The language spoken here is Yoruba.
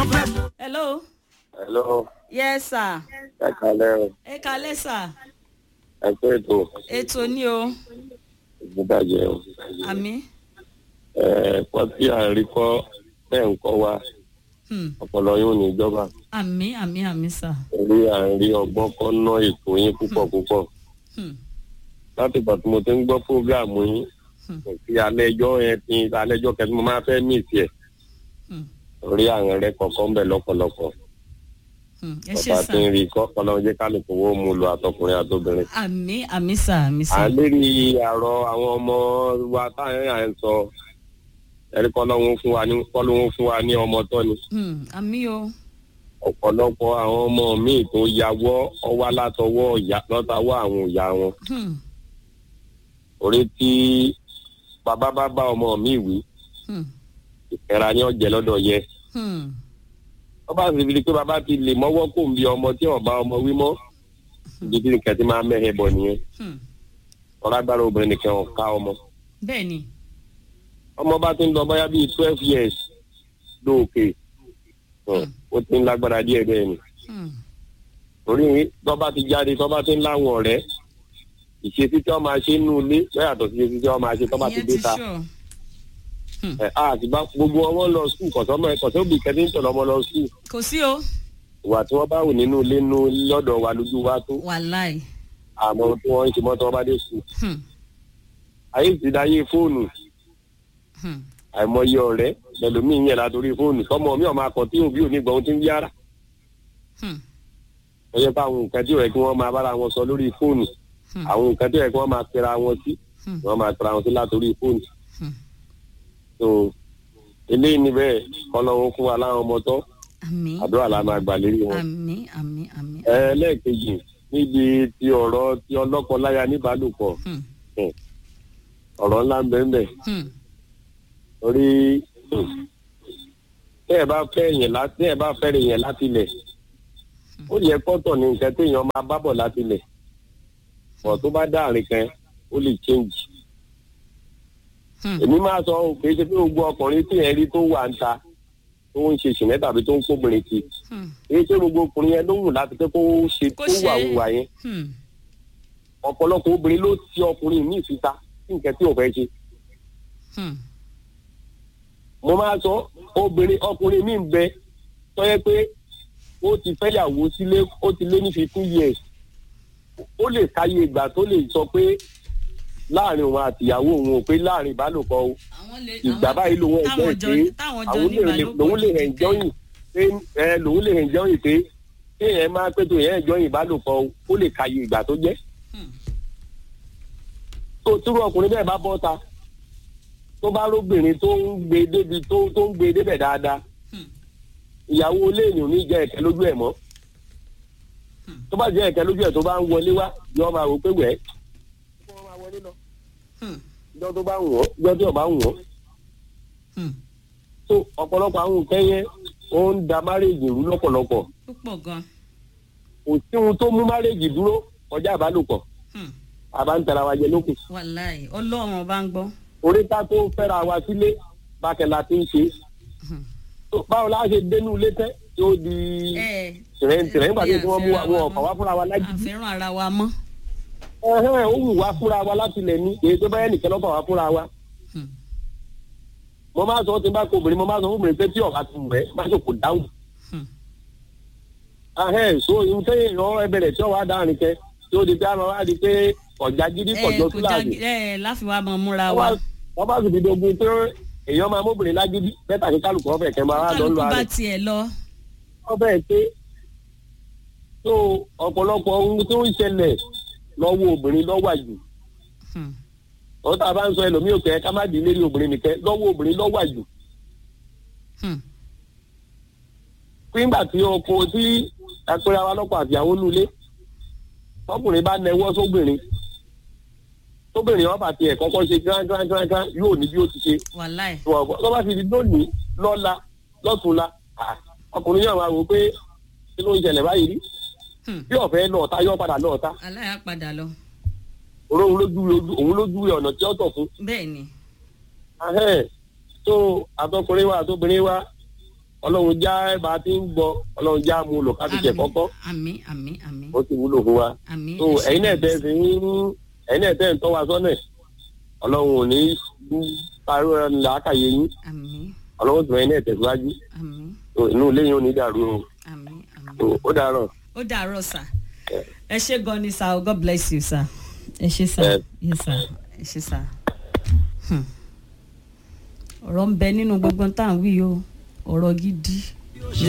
hello. hello yes sir. ẹ kalẹ́ o ẹ kalẹ́ sir. ẹ pé ètò ètò ni o. ìgbìbàjẹ́ o àmì. ẹ kọ́ tí à ń rí kọ́ bẹ́ẹ̀ ń kọ́ wa Hmm. ọpọlọ yóò ní ìjọba àmì àmì àmì sir. orí à ń rí ọgbọ́n kọ́ ná ètò yín púpọ̀ púpọ̀ Hmm. láti ìgbà tí mo ti ń gbọ́ fúgàmù yín Hmm. kò sí alẹ́jọ́ yẹn ti alẹ́jọ́ kẹ́tí mo máa fẹ́ mí tiẹ̀ Hmm. orí àwọn rẹ kọ̀ọ̀kan ń bẹ̀ lọ́pọ̀lọpọ̀ Hmm. ẹ ṣe ọba tí ń sir. rí kọ́ ọlọ́run jẹ́ kálukú wo mú lọ àtọkùnrin àtobìnrin. àmì àmì sir àmì à ń sir. lérí àrọ àwọn ọmọ wa táyà à ń sọ ẹ̀rí kọ́ lọ́wọ́ fún wa ní kọ́ lọ́wọ́ fún wa ní ọmọ tọ́ ni. Hmm. àmì o. ọ̀pọ̀lọpọ̀ àwọn ọmọ míì tó yàwọ́ ọwá látọwọ́ ìyá lọ́tàwọ́ àwọn ìyá wọn. Hmm. orí tí bàbá bá bá ọmọ mi wí Hmm. ìkẹra ni ọ̀jẹ̀ lọ́dọ̀ yẹ. Hmm. wọ́n bá sì fi di pé bàbá ti lè mọ́wọ́ kò ń bí ọmọ tí ọba ọmọ wí mọ́. ibi tí nìkan ti máa mẹ́hẹ̀ bọ̀ nìyẹn. Hmm. ọ̀rágbára obìnrin nìkan ò ká ọmọ. bẹ́ẹ̀ ni. ọmọ bá ti ń lọ bóyá bíi twelve years lóòkè Hmm. ó ti ń lágbára díẹ̀ bẹ́ẹ̀ ni Hmm. torí tọ́ba ti jáde tọ́ba ti ń láwọn ọ̀rẹ́ ìṣesí tí wọ́n máa ṣe nínú ilé lọ́yà yàtọ̀ sí ìṣesí tí wọ́n máa ṣe tọ́ba ti ìyẹn dé ti ta sure. ẹ̀ á àti bá gbogbo ọmọ lọ skul kọ̀sọ́mọ ẹ̀ kọ̀sọ́ òbí kẹ́tí ń tọ̀lọ́ ọmọ lọ skul kò sí o. ìwà tí wọ́n bá wù nínú ilé nínú lọ́dọ̀ wa lójú wa tó wàláì. àmọ́ tí wọ́n ń ṣe mọ́ tí wọ́n bá dé skul Hmm. ayé ìsìdáyé fóònù Hmm. àìmọye ọ̀rẹ́ lẹ́lòmíì yẹn látòrí fóònù tọmọ mi ọ̀ máa kọ̀ tí òbí ò ní gbọ́ ohun tí ń yára Hmm. ó yẹ pé àwọn nǹkan tí ó yẹ kí wọ́n máa bára wọn sọ lórí fóònù Hmm. àwọn nǹkan tí ó yẹ kí wọ́n máa pera wọn sí Hmm. wọ́n máa pera wọn sí látòrí fóònù. Hmm. so eléyìí ni bẹ́ẹ̀ kọ́lọ́wọ́ fún wa láwọn ọmọ tọ́ àmì. àdúrà la máa gbà lérí wọn. àmì àmì àmì. ẹlẹ́ẹ̀kejì níbi ti ọ̀rọ̀ ti ọlọ́kọ-láya níbálòpọ̀ Hmm. ọ̀rọ̀ ńlá ń bẹ́ẹ̀ bẹ́ẹ̀ Hmm. torí hmm, tẹ́ ẹ bá fẹ́ yẹn láti tẹ́ ẹ bá fẹ́ rẹ̀ yẹn láti lẹ̀ ó yẹ kọ́tọ̀ ní nǹkan téèyàn máa bá bọ̀ láti lẹ̀ ọ̀ tó bá dáàrin kan ó lè change. Hmm. èmi máa sọ ọ́ pé ṣe pé gbogbo ọkùnrin tí yẹn rí tó wà ń ta tó ń ṣe ṣìnẹ́ tàbí tó ń kóbìnrin kì Hmm. í ṣe gbogbo ọkùnrin yẹn ló wù láti pé kó ṣe Kó kó ṣe wà é. wùwà yẹn Hmm. ọ̀pọ̀lọpọ̀ obìnrin ló ti ọkùnrin míì síta sí nǹkan tí ò fẹ́ ṣe. Hmm. mo máa sọ obìnrin ọkùnrin míì ń bẹ tó yẹ pé ó ti fẹ́yàwó sílé ó ti lé ní fifteen years ó lè káyé ìgbà tó lè sọ pé láàrin òun àtìyàwó òun ò pé láàrin ìbálòpọ̀ o àwọn lè ìgbà báyìí lòun ẹ̀jọ́ táwọn ìpè jọ táwọn jọ àwọn ní lè ìbálòpọ̀ lòun lè ti hẹ̀ kẹ́. jọ́yìn pé ẹ lòun lè hẹ̀ jọ́yìn pé kéèyàn máa pé tó yẹn jọ́yìn ìbálòpọ̀ o ó lè káyé ìgbà tó jẹ́ Hmm. tó túrú ọkùnrin bẹ́ẹ̀ bá bọ́ ta tó bá róbìnrin tó ń gbé débi tó tó ń gbé débẹ̀ dáadáa Hmm. ìyàwó ilé èèyàn ò ní jẹ́ ẹ̀kẹ́ lójú ẹ̀ mọ́ Hmm. tó bá jẹ́ ẹ̀kẹ́ lójú ẹ̀ tó bá ń wọlé wá yọ máa wò pé wẹ̀ kó wọ́n máa wọlé lọ Hmm. ìjọ tó bá ń wọ̀ ìjọ tí ò bá ń wọ̀ Hmm. tó ọ̀pọ̀lọpọ̀ àwọn nǹkan yẹn ó ń da márèèjì rú lọ́pọ̀lọpọ̀ púpọ̀ gan. kò sí ohun tó mú márèèjì dúró kọjá ìbálòpọ̀ Hmm. àbá ń tara wa jẹ lókun wàláì ọlọ́run ọba ń gbọ́. oríta tó fẹ́ra wa sílé bákẹ́lá ti ń ṣe Hmm. tó báwo la ṣe dénú ilé tẹ́ tí ó di ẹ tìrẹ̀ǹtìrẹ̀ nígbà tí wọ́n mú wa wọn ọ̀kọ̀ wá fúnra wa lájú àfẹ́ràn ara wa mọ́. ẹ̀hẹ́n ó wù wá fúnra wa láti lẹ̀ ní èyí tó bá yẹ nìkan lọ́kọ̀ wá fúnra wa Hmm. mo máa sọ ó ti bá kó obìnrin mo máa sọ fún obìnrin pé tí ọ̀gá ti wẹ̀ má ṣe kò dáhùn Hmm. ẹ̀hẹ́n so ìhun tẹ́yìn ìran ẹbẹ̀rẹ̀ tí ọ̀wá dáhùn kẹ tí ó di pé àmọ́ wá di pé ọ̀já gidi ẹ kọjọ kò já túláàsì ẹ láfi wá mọ múra wa. wọ́n bá sì fi dogun pé èèyàn máa móbìnrin lágídí bẹ́tà kí kálukú ọ̀fẹ́ kẹ́ máa wá lọ kálukú lọ bá àárẹ̀ tiẹ̀ lọ. wọ́n bẹ́ẹ̀ pé tó ọ̀pọ̀lọpọ̀ ohun tó ń ṣẹlẹ̀ lọ́wọ́ obìnrin lọ́wọ́ àjù Hmm. wọ́n tá a bá ń sọ ẹlòmíì òkè ká má di lérí obìnrin nìkẹ́ lọ́wọ́ obìnrin lọ́wọ́ àjù Hmm. nígbà tí ọkọ tí apẹ̀rẹ̀ wa lọ́pọ̀ àtìyàwó nulẹ̀ ọkùnrin bá nẹwọ́ sóbìnrin tóbìnrin ọba tiẹ̀ kọ́kọ́ ṣe gán gán gán gán yóò ní bí ó ti ṣe wàláì. tó bá fi di lónìí lọ́la lọ́tùnla ah, ọkùnrin yóò máa wò pé kí ló ń ṣẹlẹ̀ báyìí rí Hmm. bí ọ̀fẹ́ lọ́ọ̀ta yóò padà lọ́ọ̀ta aláya padà lọ. òun lójú òun lójú ọ̀nà tí ó tọ̀ fún bẹ́ẹ̀ ni. ahẹ́n tó àtọkùnrin wa àtobìnrin wa ọlọ́run já bá a ti ń gbọ́ ọlọ́run já mú lò ká fi jẹ kọ́kọ́ àmì àmì àmì ó ti wúlò fún wa àmì so ẹ̀yin náà tẹ́ fi ń ẹ̀yin náà tẹ́ ń tọ́ wa sọ́nà ọlọ́run ò ní parí ọ̀rọ̀ làákàyè yín àmì ọlọ́run tó ẹ̀yin náà tẹ̀síwájú àmì so inú ilé yín ò ní dàrú o àmì àmì. So, ó dàárọ̀. ó dàárọ̀ sà ẹ ṣé gan ni sà god bless you sà ẹ ṣé sà Ẹ- yes sà ẹ ṣé sà. Hmm. ọ̀rọ̀ ń bẹ nínú gbogbo tá à ń wí o ọ̀rọ̀ gidi